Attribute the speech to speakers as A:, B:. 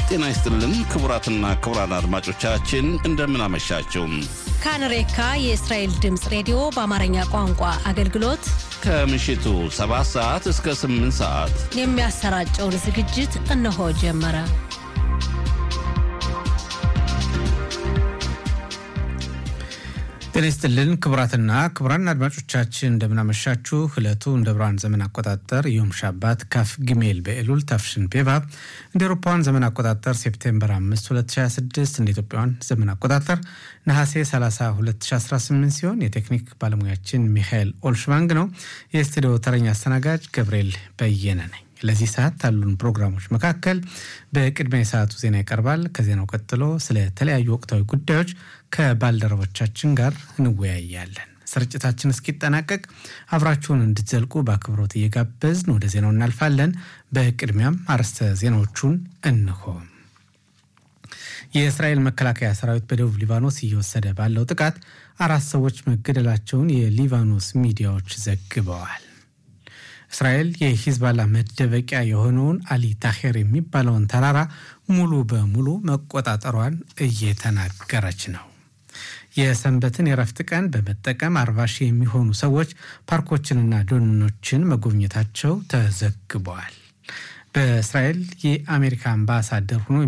A: ጤና ይስጥልን ክቡራትና ክቡራን አድማጮቻችን እንደምን አመሻችሁ።
B: ካንሬካ የእስራኤል ድምፅ ሬዲዮ በአማርኛ ቋንቋ አገልግሎት
A: ከምሽቱ 7 ሰዓት እስከ 8 ሰዓት
B: የሚያሰራጨውን ዝግጅት እነሆ ጀመረ።
C: ጤና ይስጥልን ክቡራትና ክቡራን አድማጮቻችን እንደምናመሻችሁ። ዕለቱ እንደ ብርሃን ዘመን አቆጣጠር ዮም ሻባት ካፍ ጊሜል በኤሉል ታፍሽን ቤባብ እንደ ኤሮፓውያን ዘመን አቆጣጠር ሴፕቴምበር 5 2026 እንደ ኢትዮጵያውያን ዘመን አቆጣጠር ነሐሴ 30 2018 ሲሆን የቴክኒክ ባለሙያችን ሚካኤል ኦልሽባንግ ነው። የስቱዲዮ ተረኛ አስተናጋጅ ገብርኤል በየነ ነኝ። ለዚህ ሰዓት ካሉን ፕሮግራሞች መካከል በቅድሚያ የሰዓቱ ዜና ይቀርባል። ከዜናው ቀጥሎ ስለ ተለያዩ ወቅታዊ ጉዳዮች ከባልደረቦቻችን ጋር እንወያያለን። ስርጭታችን እስኪጠናቀቅ አብራችሁን እንድትዘልቁ በአክብሮት እየጋበዝን ወደ ዜናው እናልፋለን። በቅድሚያም አርዕስተ ዜናዎቹን እንሆ። የእስራኤል መከላከያ ሰራዊት በደቡብ ሊባኖስ እየወሰደ ባለው ጥቃት አራት ሰዎች መገደላቸውን የሊባኖስ ሚዲያዎች ዘግበዋል። እስራኤል የሂዝባላ መደበቂያ የሆነውን አሊ ታሄር የሚባለውን ተራራ ሙሉ በሙሉ መቆጣጠሯን እየተናገረች ነው። የሰንበትን የረፍት ቀን በመጠቀም አርባ ሺህ የሚሆኑ ሰዎች ፓርኮችንና ደኖችን መጎብኘታቸው ተዘግበዋል። በእስራኤል የአሜሪካ አምባሳደር ሆኖ